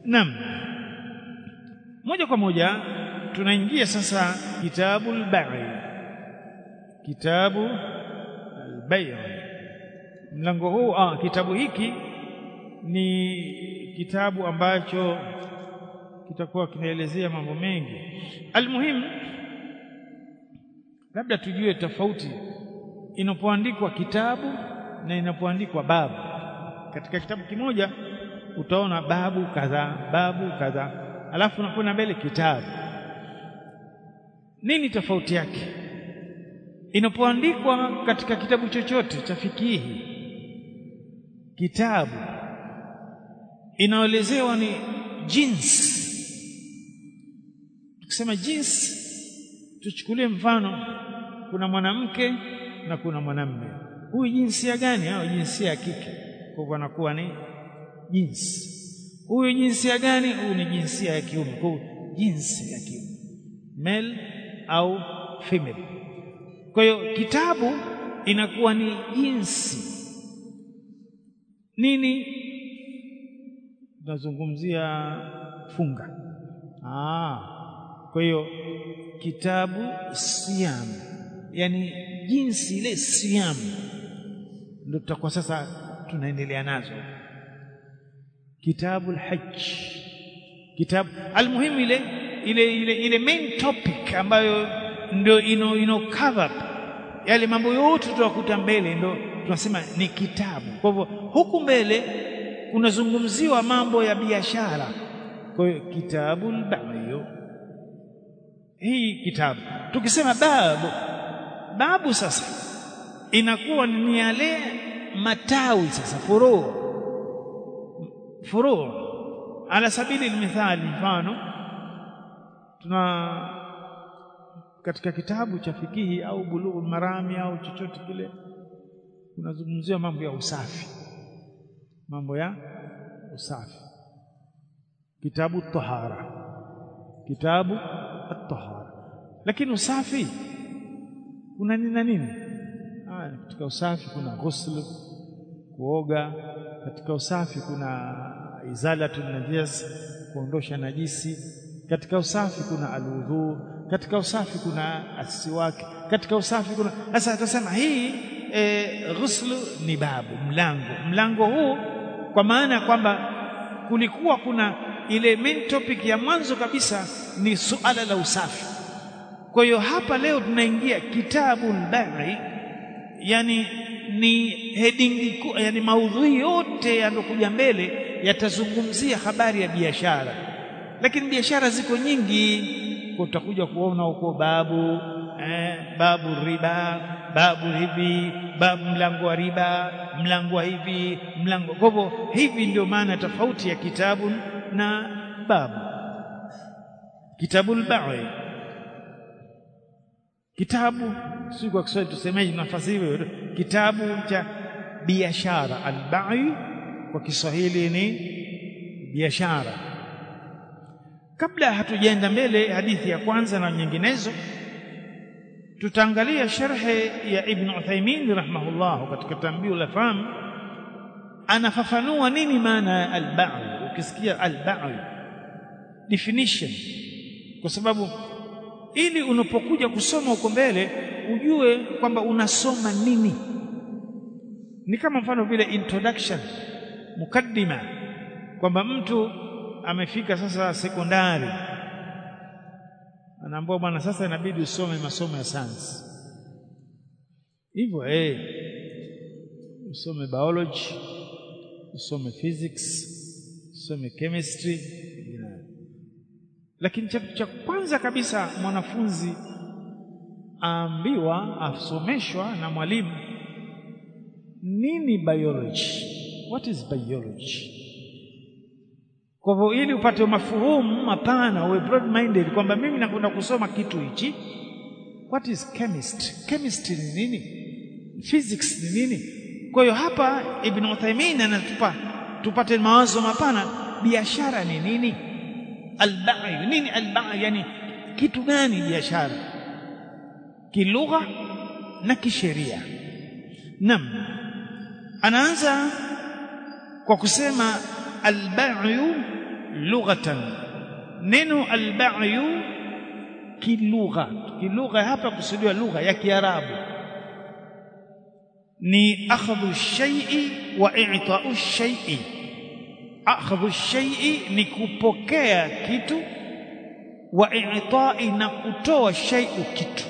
Naam. Moja kwa moja tunaingia sasa kitabu al-bai. Kitabu al-bai. Mlango huu ah, kitabu hiki ni kitabu ambacho kitakuwa kinaelezea mambo mengi. Almuhimu labda tujue tofauti inapoandikwa kitabu na inapoandikwa babu. Katika kitabu kimoja utaona babu kadhaa, babu kadhaa, alafu unakwenda mbele kitabu. Nini tofauti yake? Inapoandikwa katika kitabu chochote cha fikihi, kitabu inaelezewa ni jinsi. Tukisema jinsi, tuchukulie mfano, kuna mwanamke na kuna mwanamume. Huyu jinsia gani? Au jinsia ya kike, kwa hivyo anakuwa ni jinsi. Huyu jinsia gani? Huyu ni jinsia ya kiume, kwa hivyo jinsi ya kiume, male au female. Kwa hiyo kitabu inakuwa ni jinsi nini? Tunazungumzia funga. Ah, kwa hiyo kitabu siam, yani jinsi ile siam, ndio tutakuwa sasa tunaendelea nazo. Kitabu al-Hajj, kitabu almuhimu, ile ile ile ile main topic ambayo ndio ino ino cover yale mambo yote tutakuta mbele, ndio tunasema ni kitabu. Kwa hivyo huku mbele kunazungumziwa mambo ya biashara. Kwa hiyo kitabu al-bai, hii kitabu. Tukisema babu, babu sasa inakuwa ni yale matawi sasa, furuu furuu. Ala sabili almithali, mfano tuna katika kitabu cha fikihi au bulughul marami au chochote kile, kunazungumziwa mambo ya usafi, mambo ya usafi. Kitabu tahara, kitabu at-tahara. Lakini usafi kuna nini na nini? Ah, katika usafi kuna ghusl, kuoga. Katika usafi kuna izalatu najas, kuondosha najisi. Katika usafi kuna aludhu katika usafi kuna asiwaki, katika usafi kuna sasa. Tutasema hii e, ghuslu ni babu, mlango. Mlango huu kwa maana ya kwamba kulikuwa kuna ile main topic ya mwanzo kabisa ni suala la usafi. Kwa hiyo hapa leo tunaingia kitabu al-bai, yani ni heading, yani maudhui yote yanokuja mbele yatazungumzia habari ya biashara, lakini biashara ziko nyingi utakuja kuona huko babu eh, babu riba, babu hivi, babu mlango wa riba, mlango wa hivi, mlango. Kwa hivyo hivi ndio maana tofauti ya kitabu na babu. Kitabu al-bai, kitabu si kwa Kiswahili tusemeje, nafasi hiyo, kitabu cha biashara. Al-bai kwa Kiswahili ni biashara. Kabla hatujaenda mbele hadithi ya kwanza na nyinginezo, tutaangalia sharhe ya Ibn Uthaymeen rahimahullah katika Tanbihul Afham, anafafanua nini maana ya al-bai. Ukisikia al-bai definition, kwa sababu ili unapokuja kusoma huko mbele ujue kwamba unasoma nini. Ni kama mfano vile introduction, mukaddima, kwamba mtu amefika sasa sekondari, anaambiwa bwana, sasa inabidi usome masomo ya sayansi hivyo, eh, usome biology, usome physics, usome chemistry. Lakini cha, cha kwanza kabisa mwanafunzi aambiwa, asomeshwa na mwalimu nini biology, what is biology kwa hivyo ili upate mafuhumu mapana, uwe broad minded kwamba mimi nakwenda kusoma kitu hichi. What is chemistry? Chemistry ni nini? Physics ni nini? Kwa hiyo hapa Ibn Uthaymeen anatupa tupate mawazo mapana. Biashara ni nini? Al-bai nini? Al-bai yani kitu gani biashara, kilugha na kisheria? Naam, anaanza kwa kusema al-bai'u lughatan neno alba'yu kilugha kilugha hapa kusudiwa lugha ya kiarabu ni akhdhu shay'i wa i'ta'u shay'i akhdhu shay'i ni kupokea kitu wa i'ta'i na kutoa shay'u kitu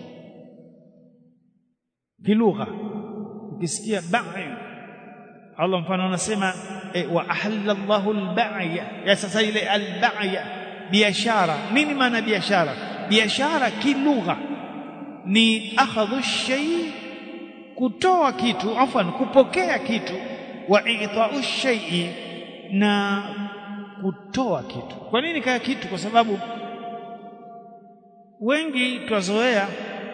kilugha ukisikia ba'yu Allah mfano anasema e, wa ahalla Allahu al-ba'ya ya sasa ile al-ba'ya biashara nini maana biashara biashara kilugha ni akhadhu shay kutoa kitu afwan kupokea kitu wa i'ta'u shay'i na kutoa kitu kwa nini kaya kitu kwa sababu wengi twazoea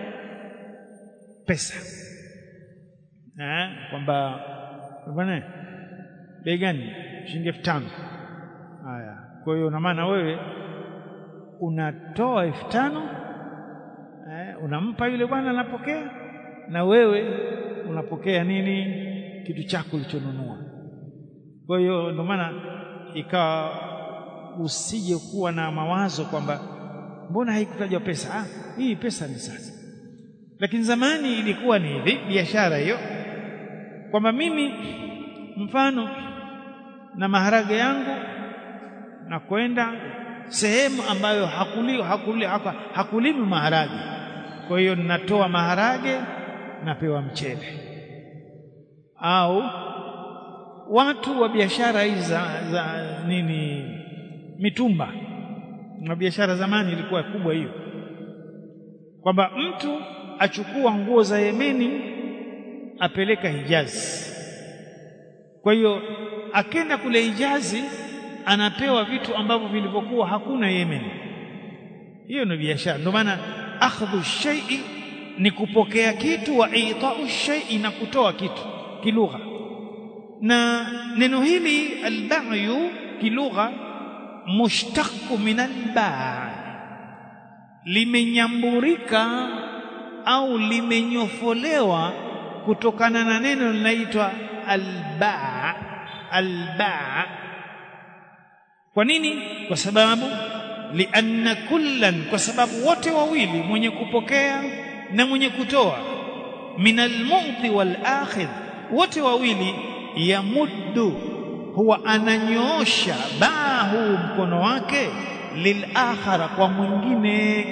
pesa eh kwamba bwana bei gani shilingi elfu tano haya kwa hiyo na maana wewe unatoa elfu tano eh, unampa yule bwana anapokea na wewe unapokea nini kitu chako ulichonunua kwa hiyo ndio maana ikawa usije kuwa na mawazo kwamba mbona haikutajwa pesa ah, hii pesa ni sasa lakini zamani ilikuwa ni hivi biashara hiyo kwamba mimi mfano na maharage yangu na kwenda sehemu ambayo hakuli, hakuli, hakulimi maharage kwa hiyo ninatoa maharage napewa mchele au watu wa biashara hizi za, za nini mitumba na biashara zamani ilikuwa kubwa hiyo kwamba mtu achukua nguo za Yemeni apeleka Hijazi. Kwa hiyo akenda kule Hijazi anapewa vitu ambavyo vilivyokuwa hakuna Yemen. Hiyo ni biashara. Ndio maana akhdhu shay'i ni kupokea kitu wa ita'u shay'i na kutoa kitu kilugha. Na neno hili al-ba'yu kilugha mushtaqu min al-ba' limenyamburika au limenyofolewa kutokana na neno linaloitwa albaa albaa kwa nini kwa sababu lianna kullan kwa sababu wote wawili mwenye kupokea na mwenye kutoa min almu'ti wal akhidh wote wawili yamuddu huwa ananyoosha bahu mkono wake lilakhara kwa mwingine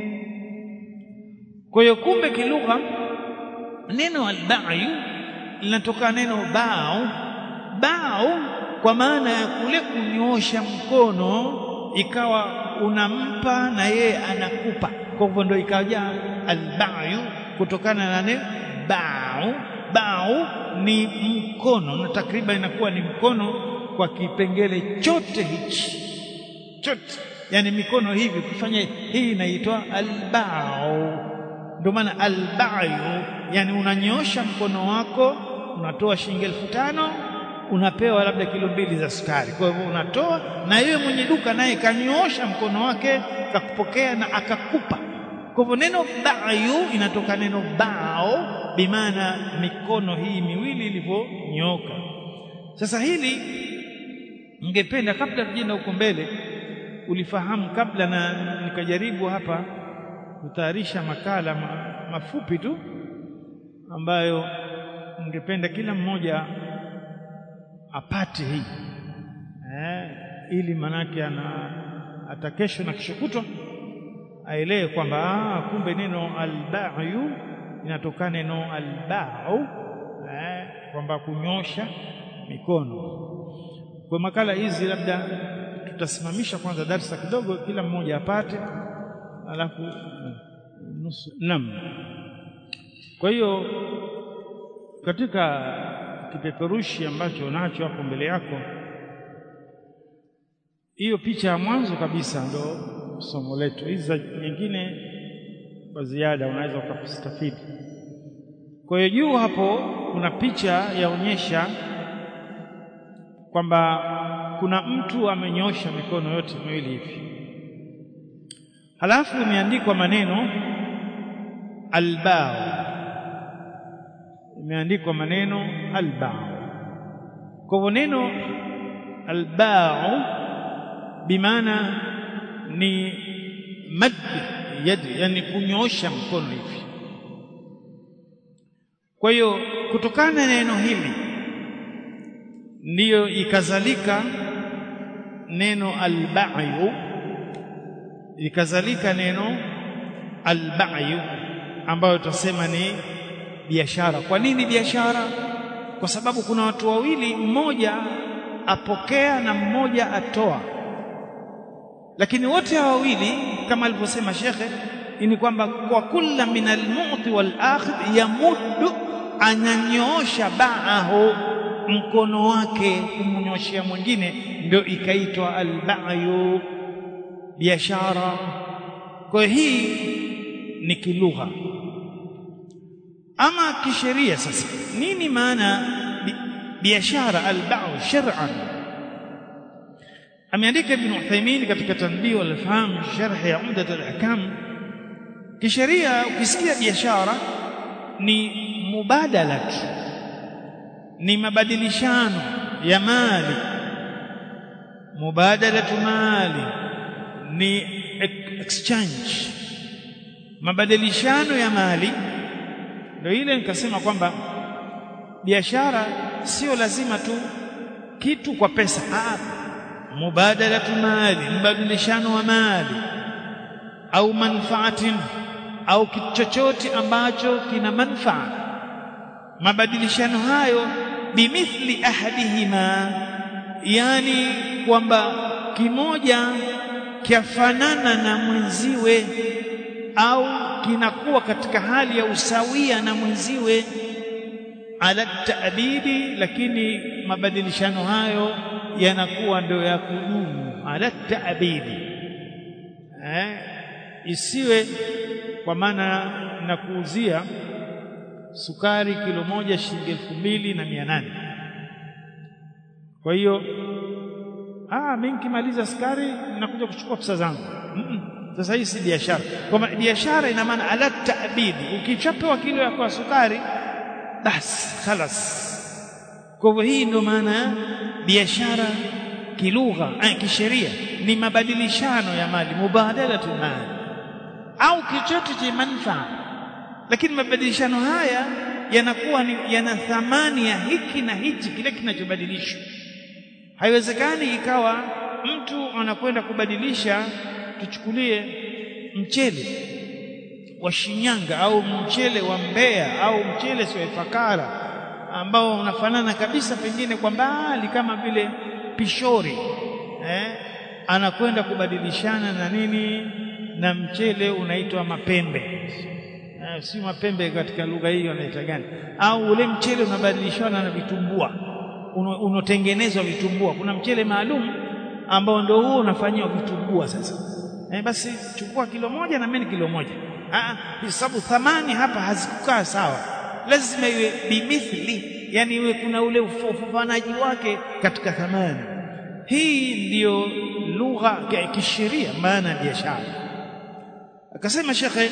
kwa hiyo kumbe kilugha neno albayu linatoka neno bao bao kwa maana ya kule kunyoosha mkono ikawa unampa na yeye anakupa kwa hivyo ndio ikaja albayu kutokana na neno bao bao ni mkono na takriban inakuwa ni mkono kwa kipengele chote hichi chote yani mikono hivi kufanya hii inaitwa albao ndio maana albayu yani unanyosha mkono wako unatoa shilingi elfu tano unapewa labda kilo mbili za sukari kwa hivyo unatoa na yeye mwenye duka naye kanyoosha mkono wake kakupokea na akakupa kwa hivyo neno bayu inatoka neno bao bimaana mikono hii miwili ilivyonyoka sasa hili ningependa kabla tujenda huko mbele ulifahamu kabla na nikajaribu hapa kutayarisha makala ma, mafupi tu ambayo ningependa kila mmoja apate hii eh, ili manake ana hata kesho na kesho kutwa aelewe kwamba kumbe neno albayu inatokana neno albau eh, kwamba kunyosha mikono kwa makala hizi labda tutasimamisha kwanza darsa kidogo kila mmoja apate alafu nusu nam kwa hiyo katika kipeperushi ambacho unacho hapo mbele yako hiyo picha ya mwanzo kabisa ndo somo letu hizi nyingine kwa ziada unaweza ukastafidi kwa hiyo juu hapo kuna picha yaonyesha kwamba kuna mtu amenyosha mikono yote miwili hivi halafu imeandikwa maneno albao imeandikwa maneno albao kwa hivyo neno albao bimaana ni mad yad yani kunyoosha mkono hivi kwa hiyo kutokana na neno hili ndiyo ikazalika neno albayu ikazalika neno albayu ambayo tutasema ni biashara kwa nini biashara kwa sababu kuna watu wawili mmoja apokea na mmoja atoa lakini wote hawa wawili kama alivyosema shekhe ni kwamba kwa kulla min almu'ti wal akhidh yamuddu ananyoosha ba'ahu mkono wake kumnyoshia mwingine ndio ikaitwa albayu biashara kwa hii ni kilugha ama kisheria sasa nini maana biashara albau shar'an ameandika ibn Uthaymeen katika tanbih wal faham sharh ya umdat al-ahkam kisheria ukisikia biashara ni mubadala ni mabadilishano ya mali mubadalatu mali ni exchange mabadilishano ya mali ndio ile nikasema kwamba biashara sio lazima tu kitu kwa pesa ah mubadalatu mali mbadilishano wa mali au manfaatin au kitu chochote ambacho kina manfaa mabadilishano hayo bimithli ahadihima yani kwamba kimoja kiafanana na mwenziwe au kinakuwa katika hali ya usawia na mwenziwe ala taabidi lakini mabadilishano hayo yanakuwa ndio ya kudumu ala taabidi eh isiwe kwa maana nakuuzia sukari kilo moja shilingi elfu mbili na mia nane kwa hiyo ah mimi nikimaliza sukari nakuja kuchukua pesa zangu mm -mm. sasa hii si biashara kwa biashara ina maana ala taabidi ukichapewa kilo ya kwa sukari basi khalas kwa hivyo hii ndio maana biashara kilugha eh, kisheria ni mabadilishano ya mali mubadalatu mali au kichochote cha manufaa lakini mabadilishano haya yanakuwa ni yana thamani ya hiki na hichi kile kinachobadilishwa haiwezekani ikawa mtu anakwenda kubadilisha tuchukulie mchele wa Shinyanga au mchele wa Mbeya au mchele sio Ifakara ambao unafanana kabisa pengine kwa mbali kama vile pishori eh anakwenda kubadilishana na nini na mchele unaitwa mapembe eh, si mapembe katika lugha hiyo anaita gani au ule mchele unabadilishana na vitumbua unotengenezwa vitumbua kuna mchele maalum ambao ndio huo unafanyiwa vitumbua sasa eh, basi chukua kilo moja na mimi kilo moja ah sababu thamani hapa hazikukaa sawa lazima iwe bimithli yani iwe kuna ule ufufanaji wake katika thamani hii ndiyo lugha ya kisheria maana ya biashara akasema shekhe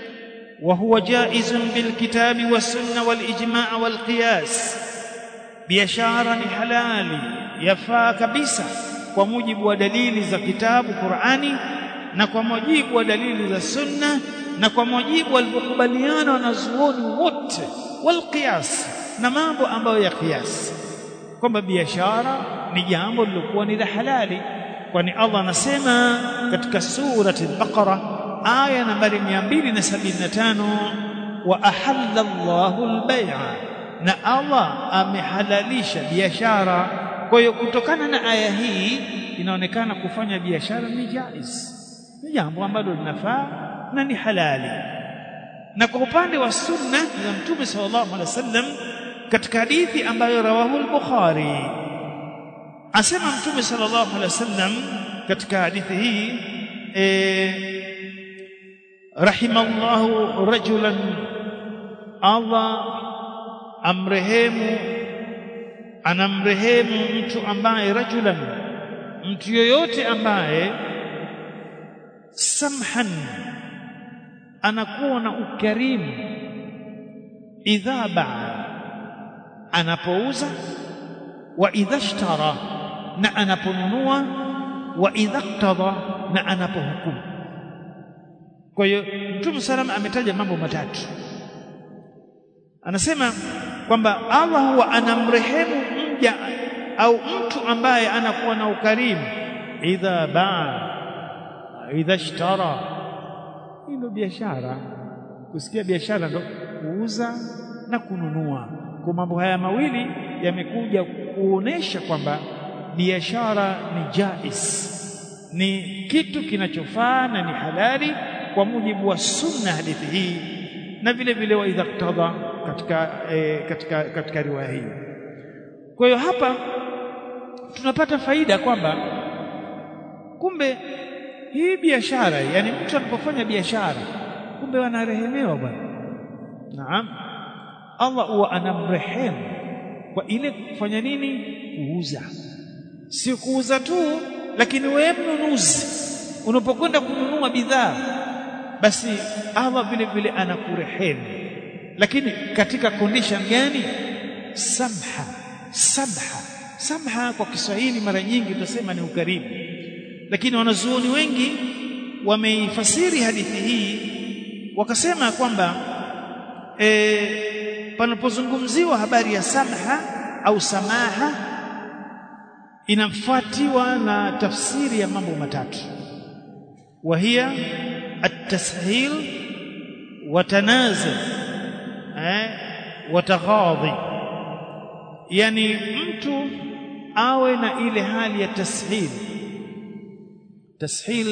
وهو جائز بالكتاب والسنه والاجماع والقياس biashara ni halali yafaa kabisa kwa mujibu wa dalili za kitabu Qur'ani na kwa mujibu wa dalili za sunna na kwa mujibu walivyokubaliana wanazuoni wote wal qiyas na mambo ambayo ya qiyas kwamba biashara ni jambo lilokuwa ni la halali kwani Allah anasema katika surati al-Baqara aya nambari 275 wa ahalla Allahu al-bay'a na Allah amehalalisha biashara kwa hiyo kutokana na aya hii inaonekana kufanya biashara ni jaiz ni jambo ambalo linafaa na ni halali na kwa upande wa sunna za mtume sallallahu alaihi wasallam katika hadithi ambayo rawahu al-Bukhari asema mtume sallallahu alaihi wasallam katika hadithi hii eh rahimallahu rajulan Allah amrehemu anamrehemu mtu ambaye rajulan mtu yoyote ambaye samhan anakuwa na ukarimu idha baa anapouza wa idha ishtara na anaponunua wa idha iqtada na anapohukumu kwa hiyo Mtume salama ametaja mambo matatu anasema kwamba Allah huwa anamrehemu mja au mtu ambaye anakuwa na ukarimu idha baa idha ishtara hii ndio biashara kusikia biashara ndo kuuza na kununua kwa mambo haya mawili yamekuja kuonesha kwamba biashara ni jais ni kitu kinachofaa na ni halali kwa mujibu wa sunna hadithi hii na vile vile wa idha qtada katika e, katika katika riwaya hii kwa hiyo hapa tunapata faida kwamba kumbe hii biashara yani mtu anapofanya biashara kumbe wanarehemewa bwana naam Allah huwa anamrehemu kwa ile kufanya nini kuuza si kuuza tu lakini wewe mnunuzi unapokwenda kununua bidhaa basi Allah vile vile anakurehemu lakini katika condition gani samha samha samha kwa Kiswahili mara nyingi tutasema ni ukarimu lakini wanazuoni wengi wameifasiri hadithi hii wakasema kwamba e, panapozungumziwa habari ya samha au samaha inafuatiwa na tafsiri ya mambo matatu wahia at-tashil wa tanazul eh wa taghadhi yani mtu awe na ile hali ya tashil tashil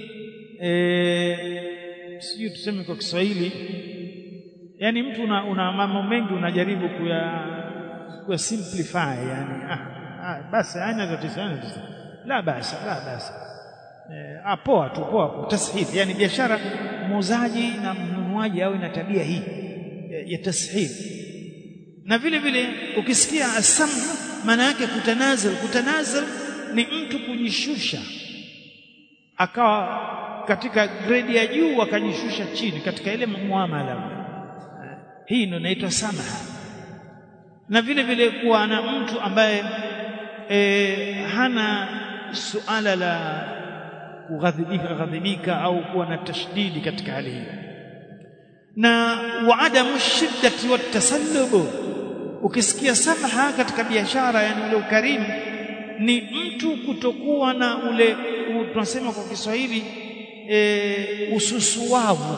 eh sijui tuseme kwa Kiswahili yani mtu una, una mambo mengi unajaribu kuya kuya simplify yani ah, ah basi haina tatizo haina tatizo la basi la basi eh, ah poa tu poa poa tashil yani biashara muuzaji na mnunuaji awe na tabia hii ya, ya tashil na vile vile ukisikia asam maana yake kutanazal kutanazal ni mtu kujishusha akawa katika grade ya juu akajishusha chini katika ile muamala hii ndio inaitwa samaha na vile vile kuwa na mtu ambaye e, hana suala la kughadhibika ghadhibika au kuwa na tashdidi katika hali hiyo na waadamu shiddati watasallubu ukisikia samaha katika biashara yani ule ukarimu ni mtu kutokuwa na ule tunasema kwa Kiswahili e, ususuwavu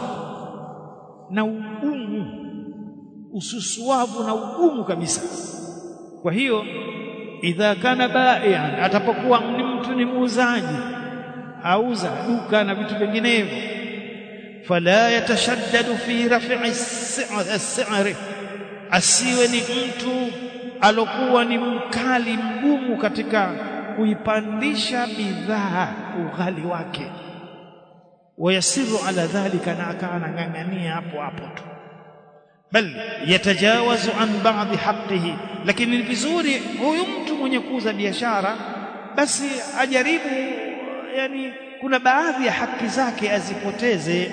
na ugumu ususuwavu na ugumu kabisa kwa hiyo idha kana bai'an atapokuwa ni mtu ni muuzaji auza duka na vitu vinginevyo fala yatashaddadu fi raf'i as-si'ri asiwe ni mtu alokuwa ni mkali mgumu katika kuipandisha bidhaa ughali wake wayasiru ala dhalika na akawa anang'ang'ania hapo hapo tu bal yatajawazu an ba'dhi haqqihi lakini ni vizuri huyu mtu mwenye kuuza biashara basi ajaribu yani kuna baadhi ya haki zake azipoteze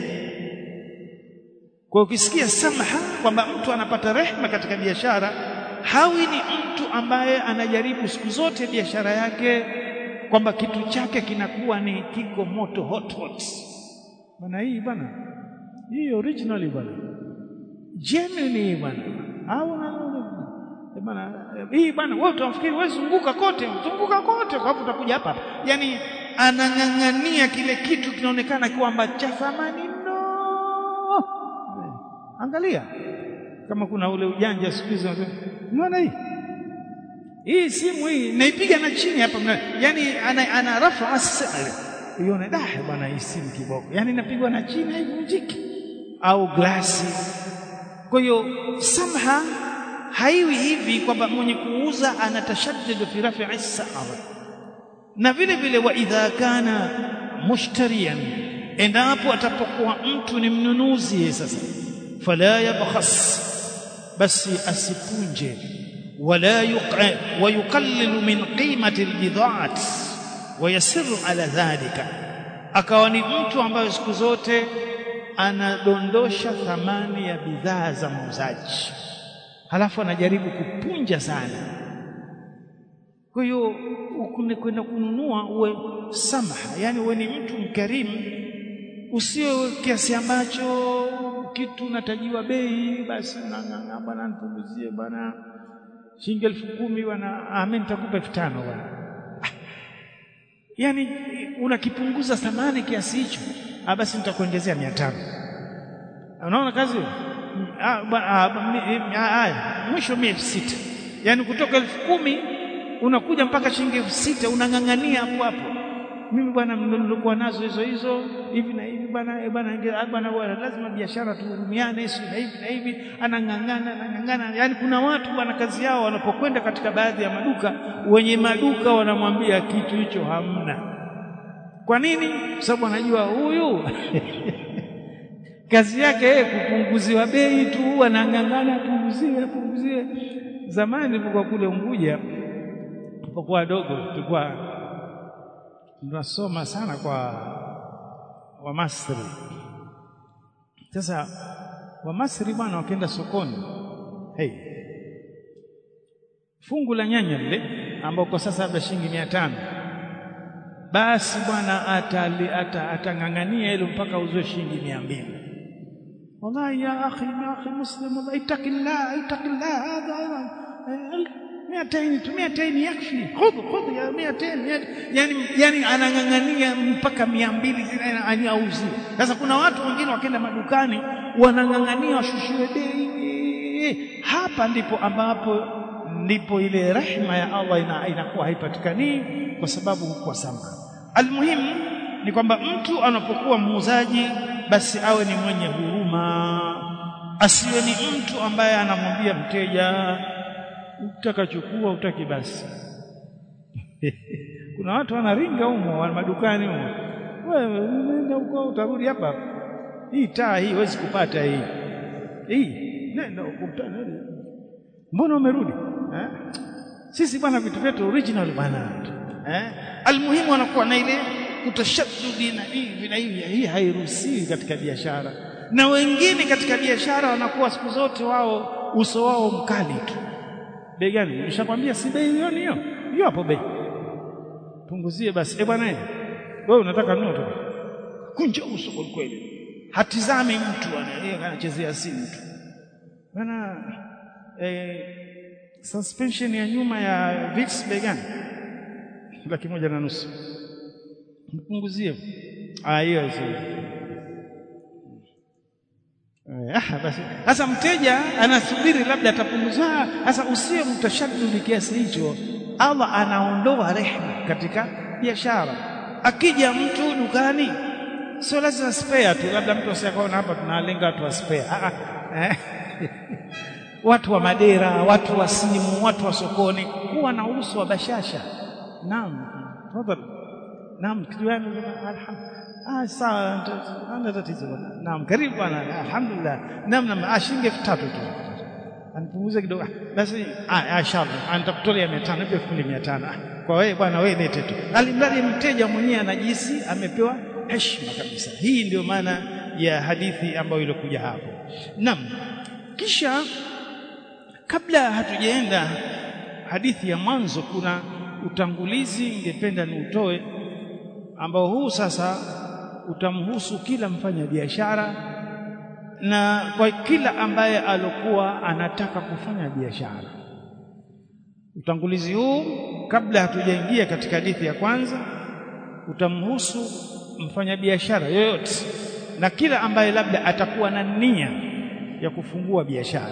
kwa ukisikia samaha kwamba mtu anapata rehma katika biashara hawi ni mtu ambaye anajaribu siku zote biashara yake kwamba kitu chake kinakuwa ni kiko moto hot hot bana hii bana hii originally bana genuine bana au bana hii bana wewe utafikiri wewe zunguka kote zunguka kote kwa sababu utakuja hapa yani anang'ang'ania kile kitu kinaonekana kwamba cha thamani no angalia kama kuna ule ujanja siku hizo unaona hii hii simu hii naipiga na chini hapa yani ana, ana rafa asali uione dah bwana hii simu kiboko yani inapigwa na chini haivunjiki au glasi kwa hiyo samha haiwi hivi kwamba mwenye kuuza anatashaddadu fi raf'i sa'ar na vile vile wa idha kana mushtariyan endapo atapokuwa mtu ni mnunuzi sasa fala yabkhas basi asipunje wala yuqa wa yuqallilu min qimati albid'at wa yasiru ala dhalika akawa ni mtu ambaye siku zote anadondosha thamani ya bidhaa za muuzaji halafu anajaribu kupunja sana kwa hiyo kwenda kununua uwe samaha yani uwe ni mtu mkarimu usio kiasi ambacho kitu natajiwa bei basi ng'ang'ana bwana nipunguzie bwana shilingi elfu kumi bwana amen nitakupa elfu tano bwana yani unakipunguza thamani kiasi hicho ah basi nitakuongezea mia tano unaona kazi hiyo mwisho mia elfu sita yani kutoka elfu kumi unakuja mpaka shilingi elfu sita unang'ang'ania hapo hapo mimi bwana nilikuwa nazo hizo hizo hivi na hivi bwana bwana bwana bwana lazima biashara tuhurumiane hivi na hivi na hivi anang'ang'ana anang'ang'ana yani kuna watu bwana kazi yao wanapokwenda katika baadhi ya maduka wenye maduka wanamwambia kitu hicho hamna kwa nini sababu anajua huyu kazi yake yeye kupunguziwa bei tu anang'ang'ana punguzie punguzie zamani nilipokuwa kule Unguja tulipokuwa wadogo tulikuwa tunasoma sana kwa Wamasri. Sasa Wamasri bwana wakienda sokoni, hey, fungu la nyanya lile ambao kwa sasa labda shilingi mia tano basi bwana atang'ang'ania hilo mpaka uzwe shilingi mia mbili wallahi ya akhi ya akhi muslim wallahi ittaqillah ittaqillah hadha miateni tu miateni yakfi khudh khudh ya miateni yani yani anang'ang'ania mpaka mia mbili auzie sasa kuna watu wengine wakienda madukani wanang'ang'ania washushiwe bei hapa ndipo ambapo ndipo ile rehma ya Allah ina, inakuwa haipatikani kwa sababu hukuwa sama almuhimu ni kwamba mtu anapokuwa muuzaji basi awe ni mwenye huruma asiwe ni mtu ambaye anamwambia mteja utakachukua utaki basi kuna watu wanaringa humo wa madukani humo wewe nenda huko utarudi hapa hii taa hii huwezi kupata hii hii nenda ukutana mbona umerudi eh? sisi bwana vitu vyetu original bwana eh? almuhimu anakuwa na ile kutashaddudi na hivi na hivi hii hairuhusiwi katika biashara na wengine katika biashara wanakuwa siku zote wao uso wao mkali tu bei gani nishakwambia si bei hiyo hiyo hiyo hapo bei punguzie basi eh bwana wewe unataka nini tu kunja uso kwa kweli hatizami mtu yeye anachezea simu tu bwana eh, suspension ya nyuma ya Vicks bei gani laki moja na nusu mpunguzie ah hiyo hiyo Ah, basi sasa mteja anasubiri labda atapunguzwa. Sasa usiwe mtashaddudi kiasi hicho, Allah anaondoa rehema katika biashara. Akija mtu dukani, sio lazima spare tu, labda mtu asiyakaona hapa tunalenga watu wa spare. Ah, eh. watu wa madera, watu wa simu, watu wa sokoni, kuwa na uso wa bashasha. Naam, tafadhali. Naam, kitu gani? Alhamdulillah. Ah, sawa, ana tatizo bwana. Naam, karibu bwana. Alhamdulillah. Naam, naam, ah, shilingi elfu tatu tu. Anipunguze kidogo. Basi ah, inshallah. Antakutolea 500, nipe 1500. Kwa wewe bwana, wewe lete tu. Alimradi mteja mwenyewe anajisi amepewa heshima kabisa. Hii ndio maana ya hadithi ambayo ilikuja hapo. Naam. Kisha kabla hatujaenda hadithi ya mwanzo, kuna utangulizi ningependa niutoe ambao huu sasa utamhusu kila mfanya biashara na kwa kila ambaye alokuwa anataka kufanya biashara. Utangulizi huu kabla hatujaingia katika hadithi ya kwanza utamhusu mfanyabiashara yoyote na kila ambaye labda atakuwa na nia ya kufungua biashara.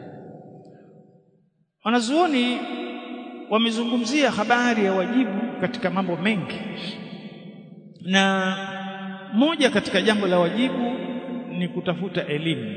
Wanazuoni wamezungumzia habari ya wajibu katika mambo mengi na moja katika jambo la wajibu ni kutafuta elimu,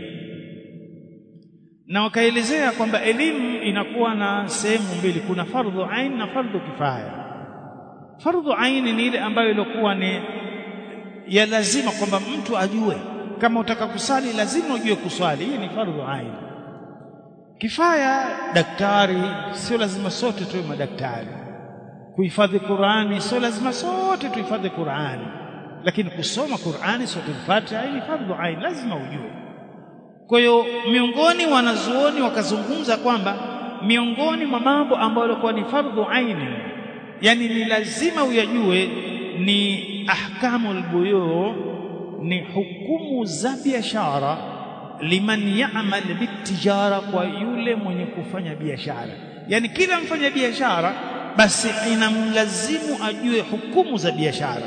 na wakaelezea kwamba elimu inakuwa na sehemu mbili, kuna fardhu ain na fardhu kifaya. Fardhu ain ni ile ambayo ilikuwa ni ya lazima kwamba mtu ajue, kama utaka kusali lazima ujue kuswali, hii ni fardhu ain. Kifaya, daktari, sio lazima sote tuwe madaktari. Kuhifadhi Qur'ani, sio lazima sote tuhifadhi Qur'ani lakini kusoma Qur'ani suratul Fatiha ni fardhu ain, lazima ujue. Kwa hiyo miongoni wanazuoni wakazungumza kwamba miongoni mwa mambo ambayo yalikuwa ni fardhu ain yani ni lazima uyajue ni ahkamul buyu ni hukumu za biashara liman ya'mal bitijara kwa yule mwenye kufanya biashara yani kila mfanya biashara basi inamlazimu ajue hukumu za biashara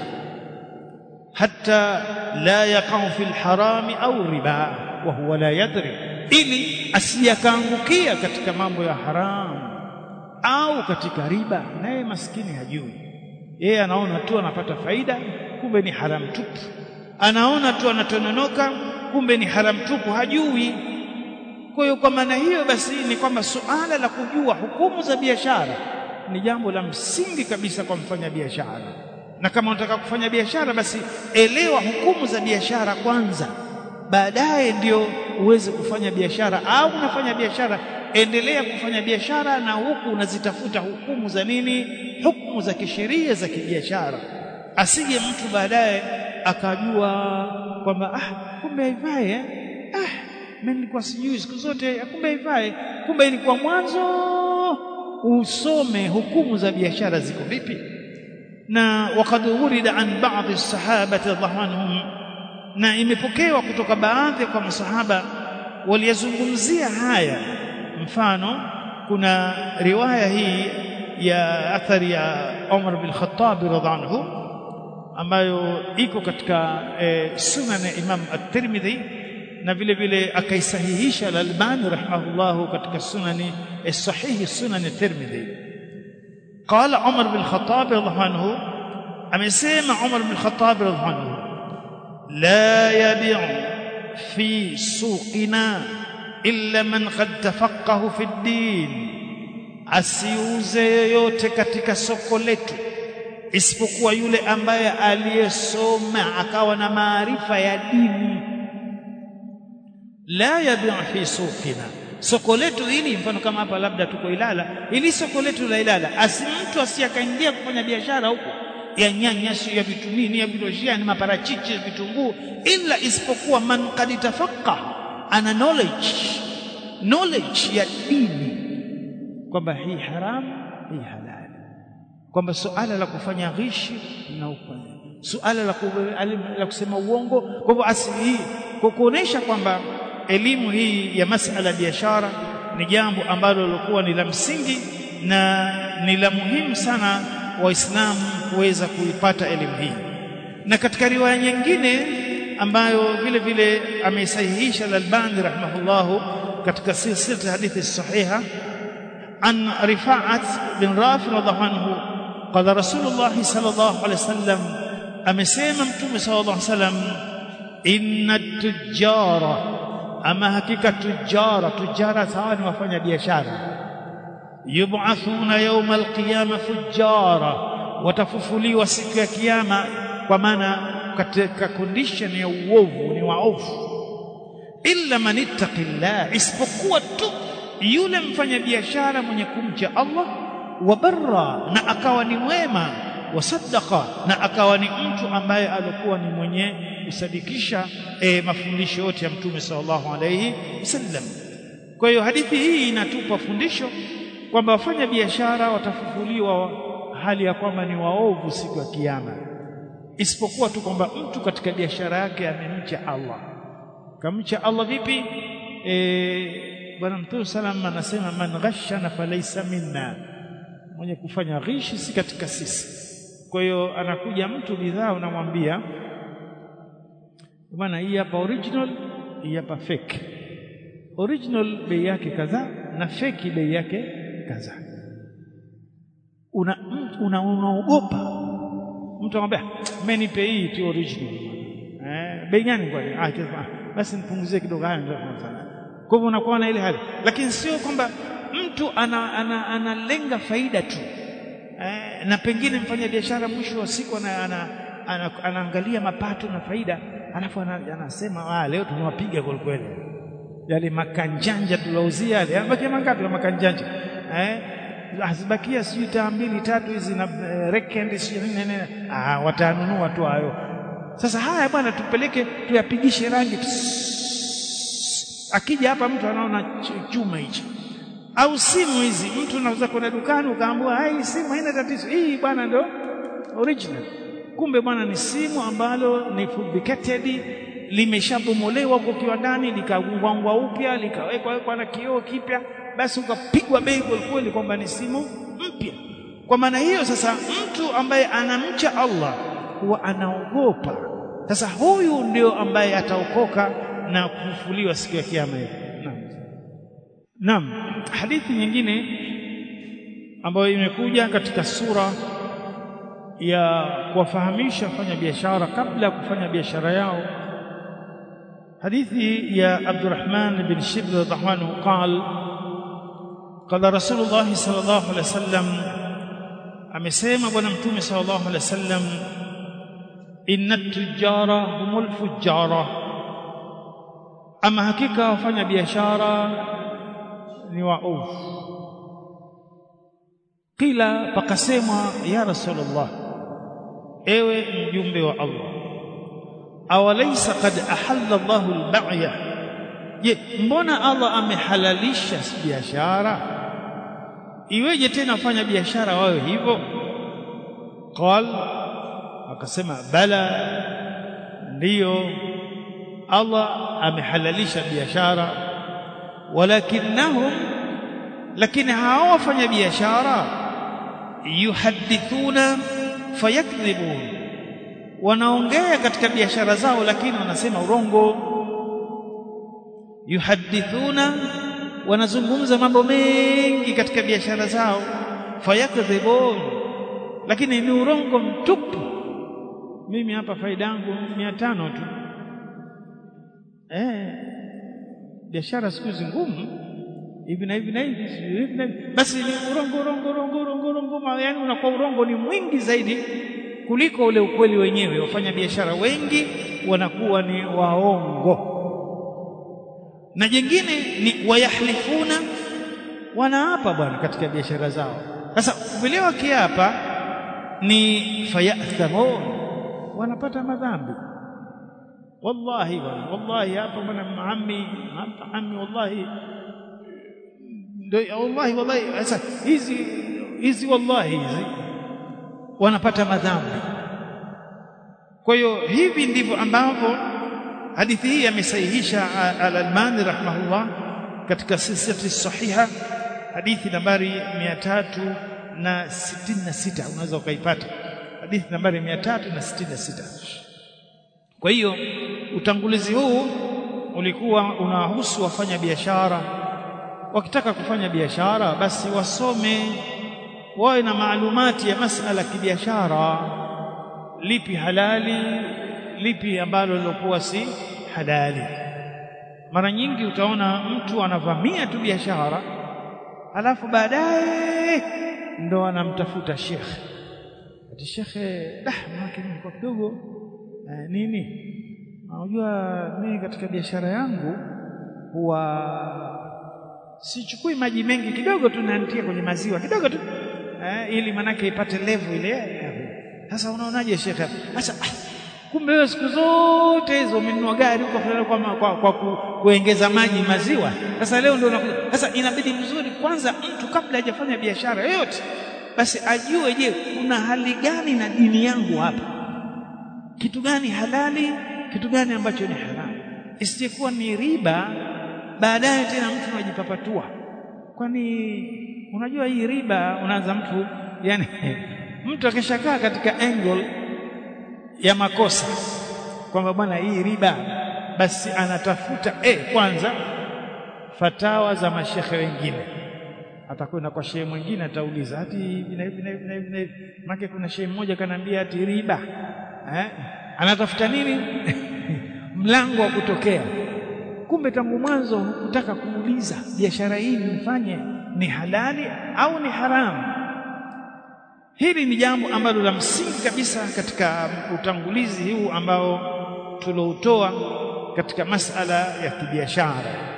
hata la yaqau fil harami au riba wa huwa la yadri ili asiyakaangukia katika mambo ya haramu au katika riba naye maskini hajui yeye anaona tu anapata faida kumbe ni haramu tupu anaona tu anatononoka kumbe ni haramu tupu hajui kwa hiyo kwa maana hiyo basi ni kwamba suala la kujua hukumu za biashara ni jambo la msingi kabisa kwa mfanya biashara na kama unataka kufanya biashara basi elewa hukumu za biashara kwanza baadaye ndio uweze kufanya biashara au unafanya biashara endelea kufanya biashara na huku unazitafuta hukumu za nini hukumu za kisheria za kibiashara asije mtu baadaye akajua kwamba ah kumbe haifai eh? ah mimi nilikuwa sijui siku zote kumbe haifai kumbe ilikuwa mwanzo usome hukumu za biashara ziko vipi na wakad urida an baadhi as-sahabati radhiallahu anhum na imepokewa kutoka baadhi kwa masahaba waliyazungumzia haya mfano kuna riwaya hii ya athari ya Umar bin Khattab radhiallahu anhu ambayo iko katika e, sunan ya Imam at-Tirmidhi na vile vile akaisahihisha al-Albani rahimahullah katika sunani sahihi sunan at-Tirmidhi qala Umar bin Khattab radhiallahu anhu amesema Umar bin Khattab radhiallahu anhu la yabi'u fi suqina illa man qad tafaqahu fi ad-din asiuze yoyote katika soko letu isipokuwa yule ambaye aliyesoma akawa na maarifa ya dini la yabi'u fi suqina soko letu hili mfano kama hapa labda tuko Ilala ili soko letu la Ilala asi mtu asiyakaingia kufanya biashara huko ya nyanya ya vitu nini ya viloshia ni maparachichi vitunguu ila isipokuwa man qad tafaqqa ana knowledge knowledge ya dini kwamba hii haramu hii halali kwamba suala la kufanya ghishi na ufanya suala la, la kusema uongo kwa hivyo asili hii kwa kuonesha kwamba elimu hii ya masala ya biashara ni jambo ambalo lilikuwa ni la msingi na ni la muhimu sana waislamu kuweza kuipata elimu hii na katika riwaya nyingine ambayo vile vile ameisahihisha al-Albani rahimahullahu katika silsila hadithi sahiha an Rifa'at bin Rafi radhiallahu anhu qala Rasulullah sallallahu alaihi wasallam amesema mtume sallallahu alaihi wasallam inna tujara ama hakika tujara tujara sawa ni wafanya biashara yub'athuna yawm al-qiyamah fujara watafufuliwa siku ya kiyama kwa maana katika condition ya uovu ni waovu illa man ittaqillah isipokuwa tu yule mfanyabiashara mwenye kumcha Allah wa barra na akawa ni mwema wa saddaqa na akawa ni mtu ambaye alikuwa ni mwenye kusadikisha e, mafundisho yote ya mtume sallallahu alayhi wasallam kwa hiyo hadithi hii inatupa fundisho kwamba wafanya biashara watafufuliwa hali ya kwamba ni waovu siku ya kiyama isipokuwa tu kwamba mtu katika biashara yake amemcha Allah kamcha Allah vipi e, bwana mtume salam anasema man ghashana falaysa minna mwenye kufanya ghishi si katika sisi kwa hiyo anakuja mtu bidhaa unamwambia bwana hii hapa original hii hapa fake original bei yake kadhaa na fake bei yake kadhaa una unaogopa una mtu anamwambia mimi nipe hii tu original eh bei gani kwani ah basi nipunguzie kidogo haya ndio tunafanya kwa hivyo unakuwa na ile hali lakini sio kwamba mtu ana, ana, analenga faida tu eh, na pengine mfanya biashara mwisho wa siku ana, ana, ana, anaangalia mapato na faida alafu anasema ah leo tumewapiga kweli kweli yale makanjanja tulouzia yale yanabakia mangapi na makanjanja eh asibakia sijui taa mbili tatu hizi na uh, rekendi sijui nini nini ah watanunua tu hayo sasa haya bwana tupeleke tuyapigishe rangi akija hapa mtu anaona chuma hichi au simu hizi mtu unaweza kwenda dukani ukaambiwa hii simu haina tatizo hii bwana ndo original kumbe bwana ni simu ambalo ni fabricated limeshabomolewa kwa kiwandani likagungwangwa upya likawekwa wekwa na kioo kipya basi ukapigwa bei kweli kwamba ni simu mpya kwa maana hiyo sasa mtu ambaye anamcha Allah huwa anaogopa sasa huyu ndio ambaye ataokoka na kufufuliwa siku ya kiyama hiyo naam naam hadithi nyingine ambayo imekuja katika sura ya kuwafahamisha fanya biashara kabla ya kufanya biashara yao hadithi ya Abdurrahman bin Shibr radhiallahu anhu قال قال رسول الله صلى الله عليه وسلم amesema bwana mtume sallallahu alaihi wasallam inna tujara humul fujara ama hakika wafanya biashara ni waovu kila pakasemwa ya rasulullah ewe mjumbe wa Allah awalaysa qad ahalla Allahu al-ba'ya je mbona Allah amehalalisha biashara iweje tena fanya biashara wawe hivyo qal akasema bala ndiyo Allah amehalalisha biashara walakinnahum lakini hao wafanya biashara yuhadithuna fayakdhibun wanaongea katika biashara zao lakini wanasema urongo yuhadithuna wanazungumza mambo mengi katika biashara zao fayakdhibun lakini ni urongo mtupu mimi hapa faida yangu 500 tu eh biashara siku hizi ngumu hivi na hivi na hivi hivi na hivi basi ni urongo urongo urongo urongo urongo yani unakuwa urongo ni mwingi zaidi kuliko ule ukweli wenyewe wafanya biashara wengi wanakuwa ni waongo na jingine ni wayahlifuna wanaapa bwana katika biashara zao sasa vile wakiapa ni fayathamun wanapata madhambi wallahi bwana wallahi hapa bwana maami hapa ami wallahi ndio wallahi wallahi sasa hizi hizi wallahi hizi wanapata madhambi kwa hiyo hivi ndivyo ambavyo hadithi hii amesahihisha al-Albani rahimahullah katika silsilati sahiha hadithi nambari 366 unaweza ukaipata hadithi nambari 366 kwa hiyo utangulizi huu ulikuwa unahusu wafanya biashara wakitaka kufanya biashara basi wasome wawe na maalumati ya masala ya kibiashara lipi halali lipi ambalo lilokuwa si halali mara nyingi utaona mtu anavamia tu biashara alafu baadaye ndo anamtafuta shekhe ati shekhe dah maana kwa kidogo eh, nini unajua mimi katika biashara yangu huwa sichukui maji mengi kidogo tu naantia kwenye maziwa kidogo tu eh, ili manake ipate level ile sasa unaonaje shekhe sasa kumbe wewe siku zote hizo umenunua gari huko kwa, kwa, kwa, kwa ku, kuongeza maji maziwa sasa leo ndio sasa inabidi mzuri kwanza mtu kabla hajafanya biashara yoyote basi ajue je kuna hali gani na dini yangu hapa kitu gani halali kitu gani ambacho ni haramu isijekuwa ni riba baadaye tena mtu anajipapatua kwani unajua hii riba unaanza mtu yani mtu akishakaa katika angle ya makosa kwamba bwana hii riba basi anatafuta eh kwanza fatawa za mashekhe wengine atakwenda kwa shehe mwingine atauliza hati hivi na hivi na hivi na hivi na hivi maana kuna shehe mmoja kanambia hati riba eh anatafuta nini mlango wa kutokea kumbe tangu mwanzo hukutaka kuuliza biashara hii nifanye ni halali au ni haramu hili ni jambo ambalo la msingi kabisa katika utangulizi huu ambao tuloutoa katika masala ya kibiashara